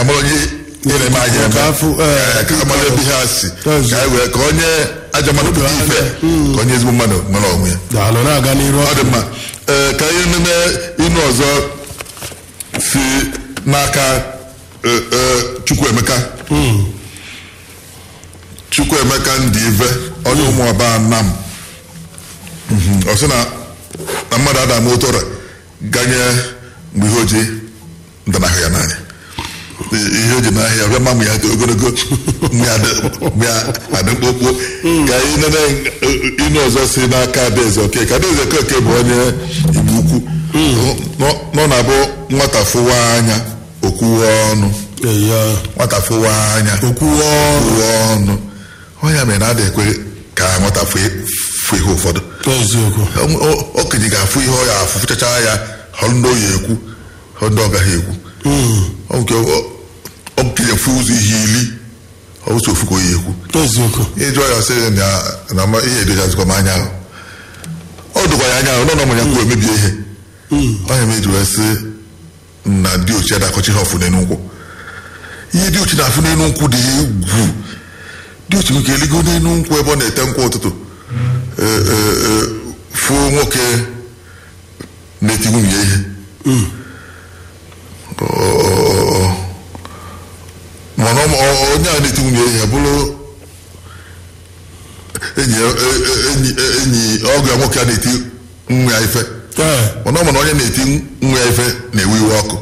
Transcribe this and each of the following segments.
amara onye ihe na-eme anyị eme Ka afụ, eh, Ee, ka amara ebe ihe a si Ezi. ka anyị wee ka onye ajọ mmadụ pụta ife ka onye ezigbo mmadụ nwere onwe ya daalụ na-aga n'iru ọ dị mma ee ka ihe nene inu ọzọ si n'aka ee, ee, Chukwuemeka Chukwuemeka ndị ive onye ụmụọba nam Mhm. ọ sị na na mmadụ ada ama ụtọrọ ganye mgbe ihe o ji ndanahụ ya n'anya ihe o ji n'ahịa ya bịa ma mụ ya dị ogologo mụ ya dị mụ ya adị mkpụmkpụ ka anyị nene inu ọzọ si n'aka adaeze okeke adaeze okeke bụ onye igbo ukwu Nọ- nọ na-abụ nwata fụwa anya okwuwe ọnụ ya nwata fụwa anya okwuwe ọrụ okwuwe ọnụ onye mere na ada ekwe ka nwata fụ fụ ihe ụfọdụ eziokwu O- o- okenye ga-afụ ihe ọ ya afụ fụchacha ya họrọ ndị oyi ekwu họrọ ndị ọ gaghị ekwu Ọ nke o- okenye fụ ụzọ ihe ili ọ ụzọ ofu ka oyi ekwu eziokwu ịjụ ya sị na na ama ihe edozazikwa m anya ahụ ọ dụkwa ya anya ahụ nọ na ọmanya kwuo emebie ihe onye meji wee sị na dị ochie adakọchi ha ọfụ n'elu nkwụ ihe dị ochie na-afụ n'elu nkwụ dị egwu dị ochie nke eligo n'elu nkwụ ebe ọ na-ete nkwụ ụtụtụ Ee, ee, ee, fụ nwoke na-eti nwunye ihe Ọ- ọ- ọ- mana ọ- ọ- onye a na-eti nwunye ihe bụrụ enyi ya- e- e- enyi e- enyi ọgụ ya nwoke a na-eti nwa ya ife ee mana ọ mana onye na-eti nwa ya ife na-ewe iwe ọkụ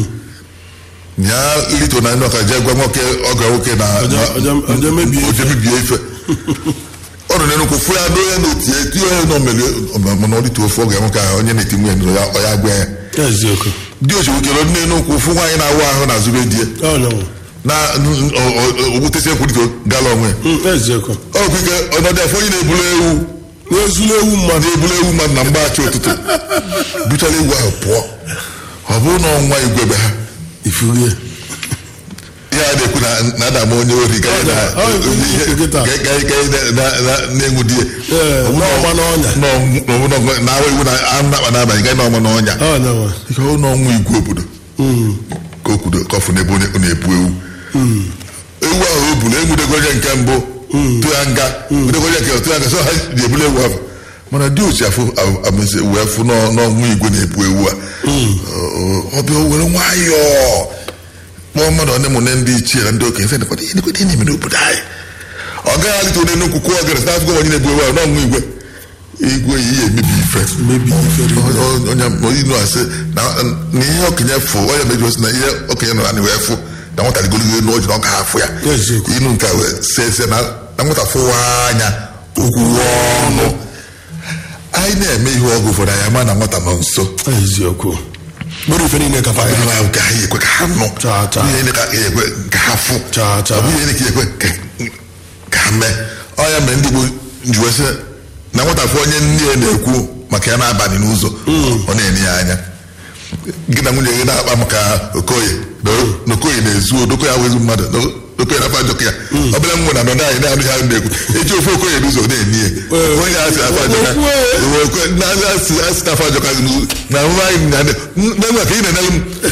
ya lito na ndị ọka jee gwa nwoke ọgụ ya nwoke na Ọjọọ- ọjọọ- ọjọọ mebie ife. oje mebie ife ọ nọ n'enukwu fụ ya n'onye na-eti eti onye nọ mere mana ọ dịtụ ofu ọgụ ya nwoke ahụ onye na-eti nwunye nụrụ ya ọ ya gwa ya eziokwu dị ochi nwekere ndị n'enukwu fụ nwaanyị na-awụ ahụ na azụrụ di ya ọnyanwụ na ogbutesi ekwurito gala onwe ya eziokwu ọ bụ ike ọnọdụ afọ onye na-ebulu ewu n'ezulu ewu mmadụ na-ebulu ewu mmadụ na mgbachi ụtụtụ buchara ewu ahụ pụọ ọ bụrụ na ọnwa igwebe ha ifurie ihe a na-ekwu na- na adam onye ori gaghị na- Ọ bụ ihe ikwu kịta. gaghị- gaghị- gaghị na- na- na- na-enwu di ya ee n'ọma n'ọnya na awa iwu na anụ na-akpa n'abalị gaghị n'ọma n'ọnya ọnyanwụ ihe ọ n'ọnwa igwe obodo ka o kwudo ka ọ fụ n'ebe onye ọ na-ebu ewu ewu ahụ o buru enwudego onye nke mbụ tụ ya nga nwudego onye nke tụ ya nga so ha ji ebulu ewu ahụ mana dị ochi afụ amezi wee fụ n'ọ- n'ọnwa igwe na-ebu ewu a Ọ- ọ bịa o were nwayọọ kpọọ mmadụ onye mụ na ndị ichie na ndị okenye sị "Nekwa ihe nekwa ihe na-eme n'obodo anyị ọ gaghị alite onye nnukwu kwuo ogere sị n'afọ onye na-ebu ewu ahụ n'ọnwa igwe igwe yi ya emebi ife mebi ifere onye inu asị na na ihe okenye fụ onye meji osi na ihe okenye nọ na wee fụ na nwata rigoligo elu ọjị na ọ gaghị afụ ya Eziokwu. inu nke a wee see se na na nwata fụwa anya okwuwe ọnụ anyị na-eme ihe ọgụ ụfọdụ anyị ama na nwata nọ nso eziokwu mkpụrụ ife niile kafa Ọ bụrụ na nke anyị ekwe ka ha nụ Chaa, chaa. Ọ bụrụ ihe ka anyị ekwe ka ha fụ Chaa, chaa. ọ bụrụ ihe ka ekwe ka- ka ha mee ọ ya mere ndị Igbo ji wee sị na nwata fụ onye nne ya na-ekwu maka ya n'abalị n'ụzọ ọ na-enye ya anya gị na nwunye gị na-akpa maka okoye na na okoye na-ezu odoko ya wezu mmadụ na okoye na afọ ajọka ya ọ bụla m nwere na nọdụ anyị na-anụ ha na-ekwu eji ofe okoye n'ụzọ na-enye ya onye asị afọ ajọka na asị asị afọ ajọka na nwa anyị na na-enwe ka ị na-enye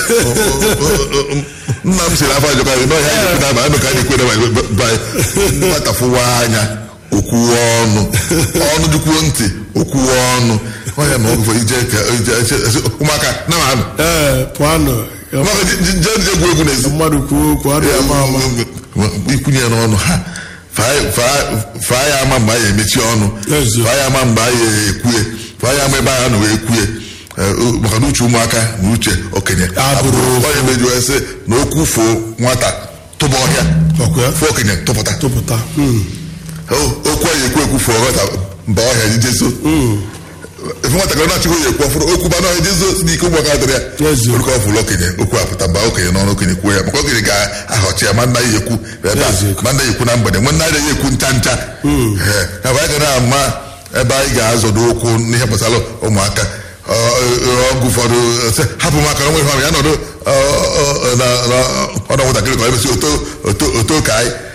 m nna m siri afọ ajọka na ọhịa anyị na aba ka anyị kwere nwata fụwa anya okwuwe ọnụ ọnụ jukwuo ntị okwuwe ọnụ ọnya ma ọgụfọ ije ka ije ije- ụmụaka na ma anụ ee pụanụ ụmụaka je je je egwu egwu n'ezi mmadụ kwuo okwu adịghị ama ama ikwunye ya n'ọnụ ha faa- faa- faa ya ama mgbe anyị emechi ọnụ Ezi. faa ya ama mgbe anyị ekwue faa ya ama ebe anyị anọ wee kwue Eh, o- maka na uche ụmụaka na uche okenye Abụrụ ofu. onye meji wee sị na okwu foo nwata tụba ọhịa Ọkwa ya? fụ okenye tụpụta tụpụta Mm. O- okwu anyị ekwu ekwu fụọ nwata mba ọhịa jejezo efe nwatakịrị na-achịghị ya ekwu ọfụrụ okwu ba n'ọhịa jezo si n'ike ụgbọaka dịrị ya Ezi. orúkọ ọfụrụ okenye okwu apụta baa okenye n'ọnụ okenye kwuo ya maka okenye ga-ahọchi ya ma nna ya ekwu ebe a Ezi. ma nna ya ekwu na mgbede nwe nna ya ekwu ncha ncha Ee, ya bụ anyị ga na-ama ebe anyị ga-azọdo okwu n'ihe gbasara ụmụaka Ọ- ọ- ọgụ ụfọdụ sị, hapụ maka onwe ha ya nọdụ ọ- ọ- na- na- ọnụ nwatakịrị ka ọ emesi oto oto oto ka anyị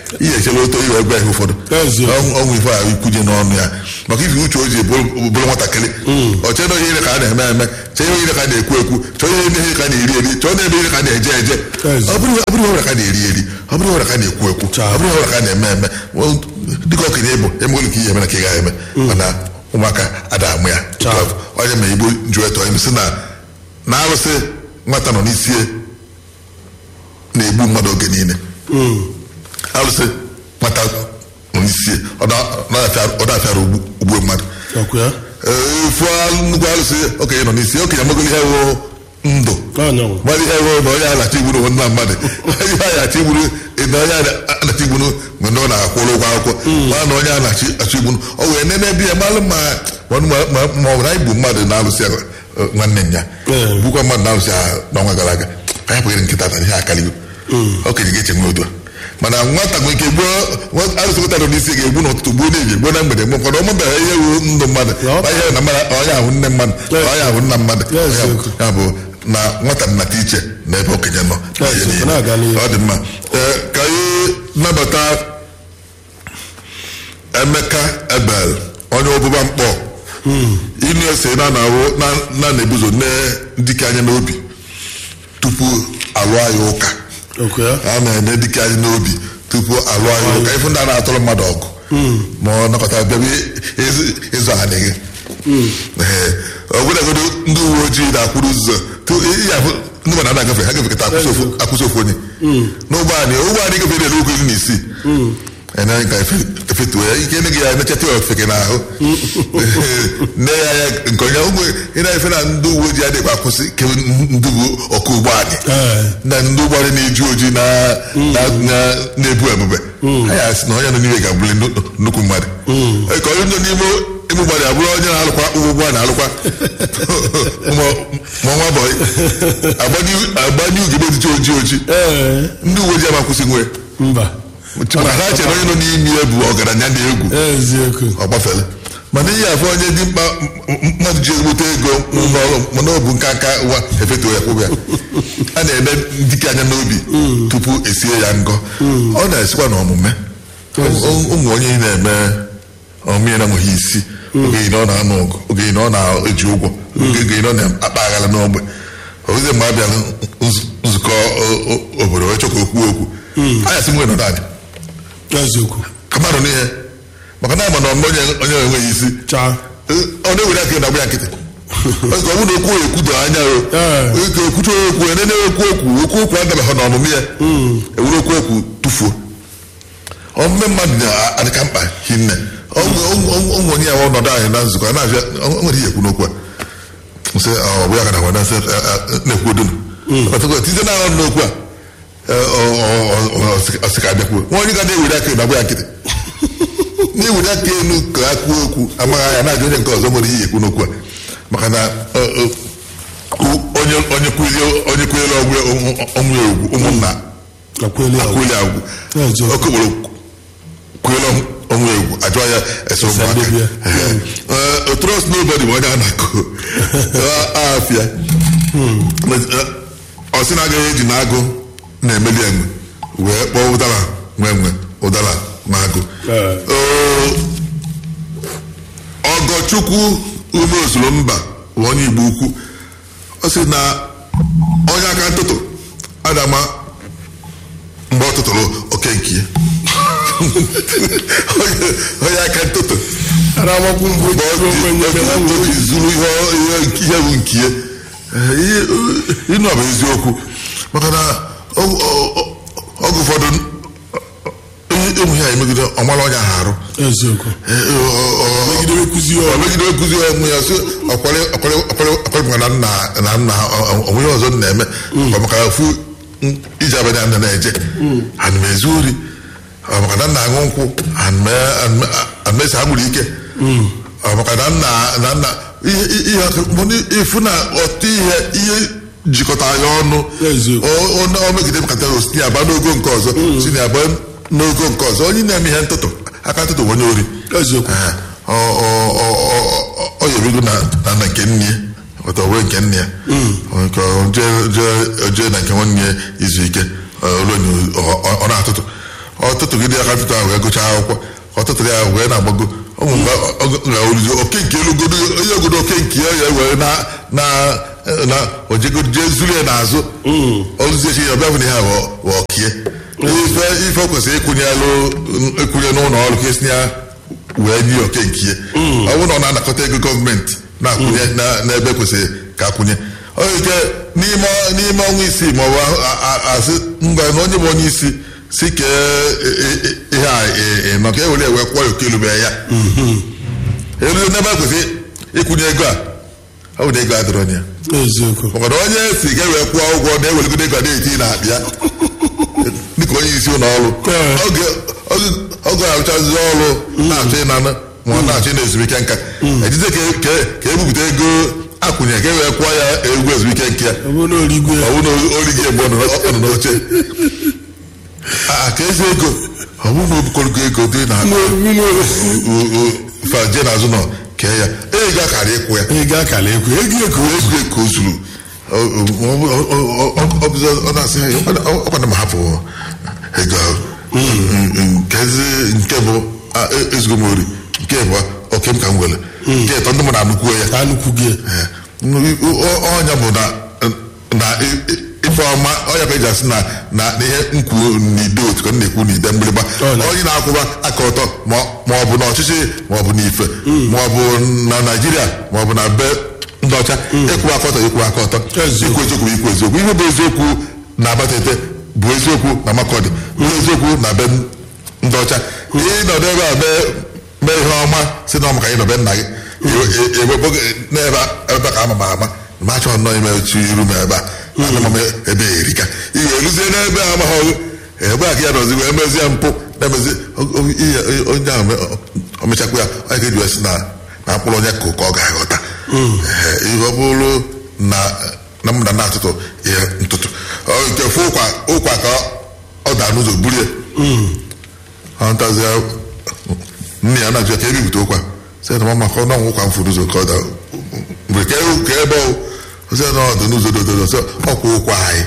ihe echela oto iwe gwa ihe ụfọdụ Eziokwu. Ọnwụ- ọnwụ ife a ikwuje n'ọnụ ya maka ife uche o ji bụrụ bụrụ nwatakịrị ọ chọọ na onye ile ka a na-eme eme chọọ ihe ile ka a na-ekwu ekwu chọọ ihe ihe ka a na-eri eri chọọ na ebe ile ka a na-eje eje Ezi. ọ bụrụ ọ bụrụ ihe ọbụla ka a na-eri eri ọ bụrụ ihe ọbụla ka a na-ekwu ekwu Chaa. ọ bụrụ ihe ọbụla ka a na-eme eme Well, dịka okenye ịbụ emegolu ka ihe eme na ka ị gaghị eme mana ụmụaka ada amụ ya Chaa. onye ma igbo jụọ eto onye sị na na arụsị nwata nọ n'isi na-egbu mmadụ oge niile arụsị nwata nọ n'isi ọ na-afịara ugbu mmadụ ọkwa ya Ee, fụọ nnukwu arụsị okenye nọ n'isi okenye amagolo ihe wụ ndụ anyanwụ mmadụ ihe wụ na onye anachi igburu nwe nna mmadụ ihe a anachi igburu na onye anachi igburu mgbe ndị ọ na-akwụrụ ụgwọ akwụkwọ ma na onye anachi achọ igburu o wee nene bi ya malụ ma ma ma- ma ọ bụ na igbu mmadụ na-alụsị ya eh, nwanne m ya Ee. gbukwa mmadụ na-alụsị ya n'ọnwa gara aga anyị pụghịrị nkịta tara ihe akaligo okenye ga-eche nwe otu a mana nwata nwere ike gbuo nwa- arụsị nwata nọ n'isi ga-egbu n'ụtụtụ gbuo n'ehihie gbuo na mgbede mgbe ụfọdụ ọmụbeghị ihe wu ndụ mmadụ Ya, ọ- ma ihe na mmadụ onye ahụ nne mmadụ Ya, onye ahụ nna mmadụ Ya, onye ahụ- eziokwu. ya bụ na nwata nnata iche na ebe okenye nọ Ya, Ihe eziokwu, niile. na-aga n'ihu. ọ dị mma Ee, ka anyị nabata emeka ebel onye ọbụba mkpọ inu ese na na-awụ na na na-ebuzo nne dike anya n'obi tupu alụọ anyị ụka ọkwa ya a na-ene dike anyị n'obi tupu alụọ anyị ụka ifu ndị a na-atụrụ mmadụ ọgụ ma ọ nakọta bịaba ịzụ- ịzụ anị gị Ee, ọbụlagodo ndị uwe ojii na-akwụrụ ụzọ tu- ị- ya bụ ndị mmadụ na-agafe ha gafekọta akwụsị ofu- akwụsị ofu onye n'ụgbọ anyị ụgbọ anyị gafere elu okwu iri na isii ene anyị ka efe- efetuo ya ike ene gị ya emechata ya ofeke n'ahụ nne ya ya nke onye ụgbọ ị na-efe na ndị uwe ojii adịghị akwụsị ke ndị bụ ọkụ ụgbọ anyị Ee. na ndị ụgbọ anyị na-eju ojii na- na- na- na-ebu ebube anyị asị na onye nọ n'ime ga-abụli nnu- nnukwu mmadụ Ee, ka onye nọ n'ime ime mmadụ abụrụ onye na-alụkwa ụgbọ a na-alụkwa ma ma nwa bọyị agbanye ugegbe dịcha ojii ojii ee ndị uwe ojii ama kwụsị nwe mba maka ha chere onye nọ n'ime ya bụ ọgaranya dị egwu eziokwu ọ gbafere mana ihe afọ onye dị mkpa m- m- mmadụ ji ezigbote ego n'ọrụ mana ọ bụ nka nka ụwa efetuo ya kwụbụ ya a na-eme dike anya n'obi tupu esie ya ngọ ọ na-esikwa na ọmụme O- ụmụ onye ị na-eme ọmụme ya na-enweghị isi oge ị na ọ na-anụ ọgụ oge ị na ọ na-eji ụgwọ oge ị na ọ na-akpa aghara n'ogbe ozi mgbe a bịara nz- nzukọ o- o- obodo wee chọka okwu okwu anya sị nwere nọdụ adị eziokwu ka mmadụ n'ihe maka na ama na ọmụme onye onye enweghị isi chaa ọ na-ewere aka na-agba ya nkịtị Ọzọ, ọ bụrụ na okwu ekwudo anya o Ee. ka ekwucha okwu enene okwu okwu okwu okwu adabaghị n'ọmụmụ ya ewere okwu okwu tụfuo ọmụme mmadụ na-adịka mkpa hinne ụmụ onye ya ọnọdụ anyị na nzukọ a na-abịa o nwere ihe ekwu n'okwu a sị ọ bụ ya ka na nwada na-ekwu odunu tize na ahụ n'okwu a ọsị ka abịakwuo nwa onye ga na-ewere aka na-agba ya nkịtị na-ewere aka elu ka a kwuo okwu amaghị anya na-ajụ onye nke ọzọ nwere ihe ekwu n'okwu a maka na ọ, ọ, u- onye onye kwulie onye kwuliere ọgwụ ọnwụ ya ugwu ụmụnna akweli agwụ akwụli agwụ Eziokwu. okokporo kwuliere ọnwụ ya ugwu ajụọ ya ese ụmụaka Sadebia. Ee, trust nobody bụ onye a na-akụ afịa ọ sị na agaghị eji na agụ na-emeli enwe wee kpọọ ụdara nwe nwe ụdara na agụ Ee. Ee, ọgọchukwu ume ozuru mba bụ onye igbo ukwu ọ sị na onye aka ntụtụ adama mgbe ọ tụtụrụ oke nke ya. Onye- onye aka ntụtụ aramakwu mbụ mgbe ọ jiri onwe nye na ji- o ji zuru ihe ọ- ihe- ihe bụ nke ya. Ee, ihe- ịnụ ọ bụ eziokwu maka na ọ- ọ- ọ- oge ụfọdụ ịmụ ihe a emegide ọmara onye ahụ arụ eziokwu Ee, ọ- ọ- ọ- megidere nkụzi ọ ọrụ megide nkụzi onwe ya sị ọkwale ọkwale ọkwale ọkwale maka na nna na nna onwe ihe ọzọ m na-eme ọ maka fu iji abanye anda na-eje ana m ezu ori ọ maka na nna aṅụ nkwụ ana m ese agbụrụ ike ọ maka na nna na nna ihe ihe ihe ifu na ọtụ ihe ihe jikọta ya ọnụ Eziokwu. O- o- o megide m katara si aba n'ogo nke ọzọ si na aba n'ogo nke ọzọ onye na-eme ihe ntụtụ aka ntụtụ bụ onye ori eziokwu Ee, ọ- ọ- ọ- ọ- ọ ya ebigo na na na nke nne ya ọtọ wee nke nne ya Nke ọ jee- jee- jee na nke nwanne ya izu ike ọ ruo na ọ- ọ- ọ na-atụtụ ọ ọtụtụ gị dị aka ntụtụ ahụ wee gụchaa akwụkwọ ọtụtụ ya ahụ wee na-agbago ụmụ mgbe ga-oluzi oke nke elugodo onye ogodo oke nke ya ya were na na na ojegodo jee zuru ya n'azụ oluzie chi ya ọbịa bụ na ya ọkie ife ife o kwesịrị ịkwụnye alụ ịkwụnye n'ụlọ ọrụ ka esi ya wee nye oke nke ya ọ bụrụ na ọ na-anakọta ego gọọmenti na-akwụnye na- n'ebe kwesịrị ka akwụnye ọ nwere ike n'ime n'ime ọnwa isii ma ọ bụ a- a- asị ngwa na onye bụ onye isi si kee e- e- e- ihe a e- e- nọ ka e were ewe kwụọ ya oke elube ya elu n'ebe a kwesịrị ịkwụnye ego a ọ bụ na ego adịrọ ya eziokwu maka na onye si ga wee kwụọ ụgwọ na-eweligodo ego na-eti na-abịa dịka onye isi ụlọ ọrụ Ee. oge oge- oge arụchazi ọrụ na-achọ ịnanụ ma ọ na-achọ ịna ezumike nka ejize ka ka- ka ebupụta ego akwụnye ka e wee kwụọ ya egwu ezumike nke ya ọ bụrụ na origwe ọ bụ na origi mgbe ọ nọ ọ nọ n'oche a ka ezi ego ọ bụ na obukọrọgo ego dị na faje n'azụ nọ kee ya ego akara ịkwụ ya ego akara ekwe ego eko ego eko zuru ọ na-asị ọkwana ma hapụ ego ahụ nkezi nke bụ a, e- ezigbo m ori nke bụ oke m ka m were nke ịtọ ndị mụ na anụkwuo ya ka nnukwu gị Ee, ọ- ọnya bụ na na i- i- ife ọma ọnya ka eji asị na na na ihe nkwu n'ide otu ka m na-ekwu n'ide mgbịrịgba Ọ na- onye na-akwụba aka ọtọ ma ma ọ bụ n'ọchịchị ma ọ bụ n'ife ma ọ bụ na naijiria ma ọ bụ na be ndị ọcha ịkwụ aka ọtọ ịkwụ aka ọtọ Eziokwu. ikwu eziokwu ikwu eziokwu ihe bụ eziokwu na abatete bụ eziokwu na makọdị bụ eziokwu na be ndị ọcha ịnọdụ ebe a mee mee ihe ọma si na ọma ka anyị nọbe nna gị ewepụ gị n'ebe ebe ka ama m ama ma achọ nnọọ ime otu iru m ebe a ana m ebe a erika ị ga-eluzie n'ebe a amaghị ebe a ka ya nọzi wee mezie mpụ na-emezi o- o- ihe onye ahụ me- o mechakwa ya onye ka eji wee sị na na mkpụrụ onye ka ọ ga-aghọta Ee, ihe ọ bụrụ na na m na na-atụtụ ihe ntụtụ Ọ nke fụ ụkwa ụkwa ka ọ daa n'ụzọ burie ọ ntazie nne ya na-ajụ ya ka ebipụta ụkwa sị na mama ka ọ na ụkwa mfụ n'ụzọ ka ọ daa mgbe ka e- ka ebe ọ sị na ọ dị n'ụzọ dododo sị ọkwa ụkwa anyị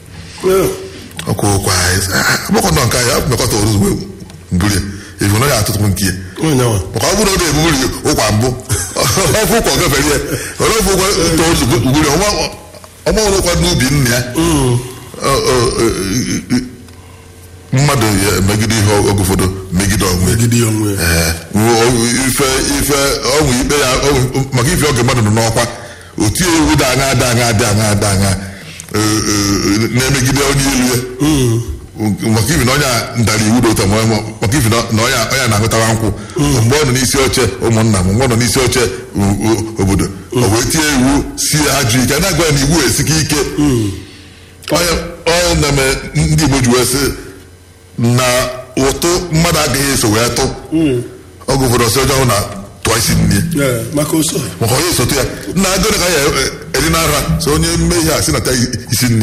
ọkwa ụkwa anyị Sị, "Ah, agbakọ nọ nke anyị abụ mekọta ụzọ wee burie ifu na ya atụtụ nke ya onye nwa maka ọ bụrụ na ọ na-ebubiri ụkwa mbụ ọfụ ụkwa ọ gafere ya ọrụ ọfụ ụkwa tozu gburi ọma ọrụ ụkwa n'ubi nna ya Ọ- ọ- ọ- ọ- mmadụ ya emegide ihe oge ụfọdụ megide onwe ya. gidi onwe ya Ee, ọ- ife ife ọnwụ ikpe ya ọnwụ- maka ife oge mmadụ nọ n'ọkwa otu iwu dị aṅa dị aṅa dị aṅa dị aṅa ee, ee, na-emegide onye ilu ya maka ifi na onye a ndara iwu dị ụtọ ma ọ- maka ifi na na onye a- onye a na-aṅụtawa nkwụ mgbe ọ nọ n'isi oche ụmụnna m mgbe ọ nọ n'isi oche o- o- obodo o wee tie iwu si ajụ ike na-agwa ya na iwu esika ike onye onye na-eme ndị Igbo ji wee sị na ụtụ mmadụ agaghị eso wee tụ oge ụfọdụ ọsọ ọjọọ na tụọ isi nne Ee, maka oso maka onye esote ya nna agụrụ ka ya eri na nra so onye mme ihe a si nata isi nne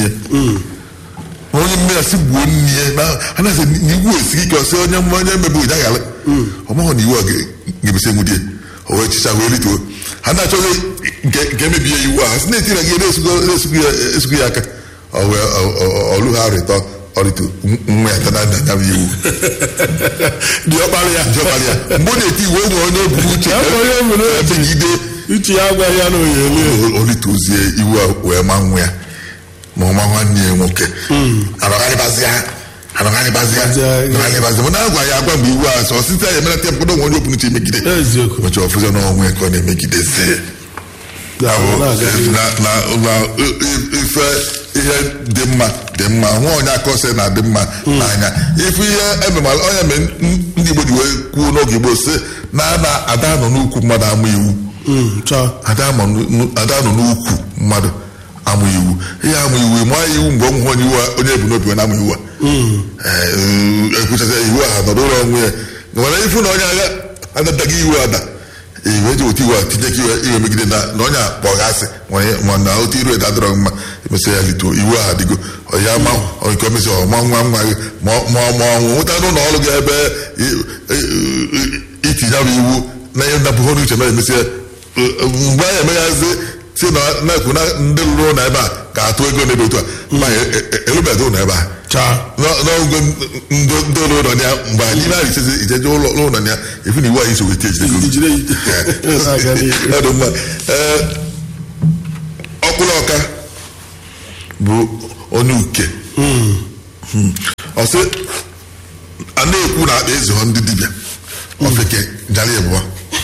ma onye mme ya si gbuo nne ya na anaghị na iwu esighị ike ọsị onye mma onye mmebi ụja ghara ọmaghọ na iwu a ga- ga-emesi enwudie o wee chicha wee rituo ha na-achọghị nke nke mebie iwu a ha si na-etiri gị na-esugo ya esugo ya aka ọ wee ọ- ọ- ọlụ ha rịtọ ọrịtụ nwa ya tana na ya bụ iwu dị ọkpara ya Ndị ọkpara ya. mgbe ọ na-eti iwu o nwere onye buru uche Ya bụ onye buru uche. megide uche ya agwaghị ya na oyeli olitozie iwu a wee ma nwa ya ma ọma nwanne ya nwoke anọgharịbazịa anọgharịbazịa Bazịa, anọgharịbazịa mana agwa ya agwa mgbe iwu a sọ site ya emenata mkpụrụ onwe onye opunu chi emegide eziokwu ụbọchị ọfụzọ n'onwe ka ọ na-emegidezi Ga-abụ na-aga. na na na i- i- ife ihe dị mma dị mma nwa onye aka ose na-adị mma n'anya ife ihe ememala onye mere ndị Igbo ji wee kwuo n'oge Igbo sị na na ada nọ n'ukwu mmadụ ama iwu Mm, chọọ ada nọ n'u- ada nọ n'ukwu mmadụ amụ iwu ihe amụ iwu ma iwu mgbe ọnwụ onye iwu a- onye ebu n'obi wee na-amụ iwu a Ee, ekwuchacha iwu a nọrọ ụlọ onwe ya nwere ifu na onye agha adadaghị iwu ada iwe eji otu iwu a tinye ka iwe iwe megide na na onye a kpọgasị nwere- ma na otu iru eda dọrọ mma emesịa ya lituo iwu a adịgo ọya ma nke omesi ọma nwa nwa gị ma ọ- ma ọ- ma ọnwụ nwụta n'ụlọ ọrụ gị ebe i- i- i- itinye bụ iwu na ihe ndapụghị n'uche na emesịa mgbe anyị emeghazi si na na-ekwu na ndị lụrụ ụlọ ebe a ga-atụ ego n'ebe otu a ma erubeghị ụlọ ebe a chaa Nọ- nọ ọgụgụ ndị ụlọ ya mgbe anyị na ise ijeje ụlọ ụlọ ya efu na iwu anyị so weta ejidego ijire na-aga n'ihu ọ dị mma ee ọkpụrụ ọka bụ onye uke ọ sị a na-ekwu na akpa eze họ ndị dibịa ofeke jara ịbụọ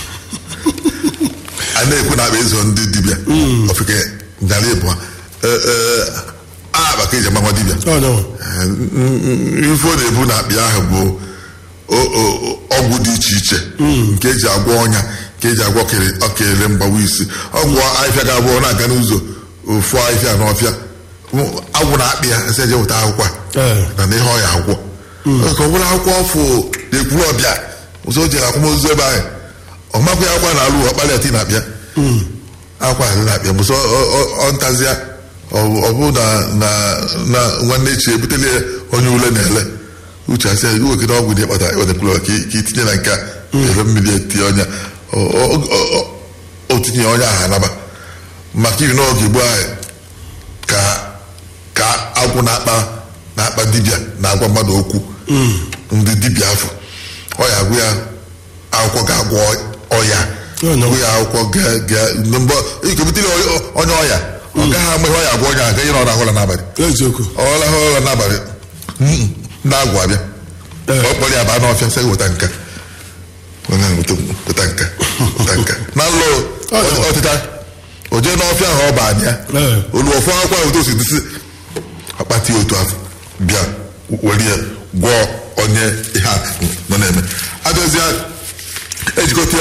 a na-ekwu na akpa eze họ ndị dibịa ofeke jara ịbụọ akpa ka eji amanwa dibịa ọ nyanwa ife ọ na-ebu na akpị ahụ bụ o- o- ọgwụ dị iche iche nke eji agwọ ọnya nke eji agwọ kere- ọkere mgbawa isi ọgwụ ahịfịa ga abụọ na-aga n'ụzọ ofu ahịfịa n'ọfịa agwụ na akpị ya esi eje weta akwụkwọ a, Ee. na na ihe ọ ya agwọ ka ọ bụrụ akwụkwọ ọfụ na-ekwuru ọbịa ụzọ o jere akwamozu ebe ahụ ọ makwa ya akwa na alụ ọkpalị ati na akpịa akwa adị na akpịa bụsọ ọ ntazịa ọ bụ na na na nwanne echi ebutele ya onye ule na-ele uche asị ya wekere ọgwụ dị kpata wetekwuru ka i- ka itinye na nke a ere mmiri etinye ọnya O- o- o- o- o tinye ọnya ahụ anaba maka iri n'oge igbo ahụ ka ka agwụ na-akpa na-akpa dibịa na-agwa mmadụ okwu ndị dibịa afọ ọya agwụ ya akwụkwọ ga-agwọ ọya Oh, no. agwụ ya akwụkwọ ga- ga- mgbe ikebutere onye ọya ọ gaghị ama ihe ọya agwọ onye ahụ ga-enye na ọrụ ahụla n'abalị eziokwu ọla ha ụra n'abalị Mm, ndị agwụ abịa Ee. ọ kpọrọ ya baa n'ọfịa sị weta nka Onye ahụ weta weta nka weta nka na nlụ ọtịta o jee n'ọfịa ahụ ọ baa ya Ee. olu ọfụ akwa otu o si dịsị akpati otu afọ bịa were ya gwọọ onye ihe a nọ na-eme abịazịa ejikọta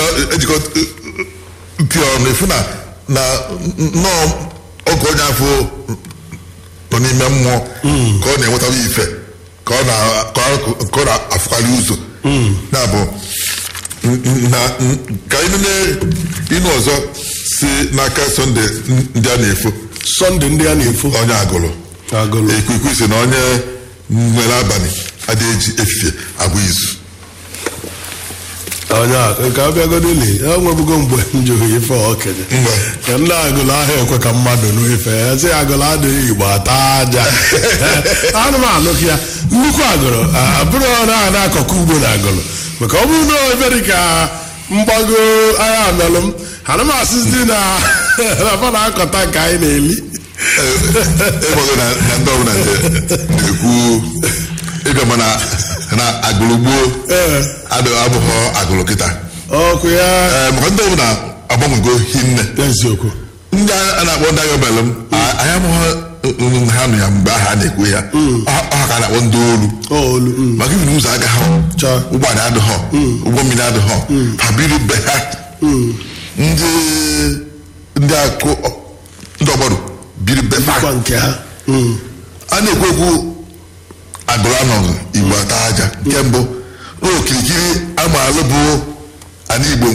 ntị ọnụ efu na na nnọọ oge onye afọ nọ n'ime mmụọ ka ọ na-enwetara ife ka ọ na- ka ọ ka ọ na-afụkarị ụzọ na-abụ na ka anyị nene ịnụ ọzọ si n'aka sọnde ndị a na-efo sọnde ndị a na-efo onye agụrụ agụlụ ikwikwii si na onye nwere abalị adịghị eji efifie abụ izu onye a nke abịagodoli ya nwebugo mgbe m jụrụ ife okenye Mgbe. ka ndị agụlụ ahụ ekwe ka mmadụ n'ife ya sị agụlụ adịghị igbo ata aja anụmanụ ya nnukwu agụlụ a- abụrụ ọrụ a na-akọkọ ugbo na agụlụ maka ọ bụrụ na ebe dị ka mgbago agha amelụ m anụmasịzi na na fa na-akọta nke anyị na-eli ịgbago na na ndị ọbụla na- na-ekwu ịbịa mana na agụrụ gboo ee adị abụghọ agụrụ kịta ọkụ ya Ee, maka ndị ọbụla agbanwego hinne eziokwu ndị a na-akpọ ndị agha belụ m a- anyị amụghị ha nụ ya mgbe ahụ a na-ekwu ya Ọ- ọ ka a na-akpọ ndị olu olu mm. maka ibi ụzọ agaghị Cha. ụgbọala adịghọ ụgbọ mmiri adịghọ ha biri be ha ndị ndị akụ ndị ọgbọrụ biri be ha kwa nke ha Mm. a na-ekwu ekwu agụrụ anọghị igbo ata aja nke mbụ okirikiri amaala bụ ana igbo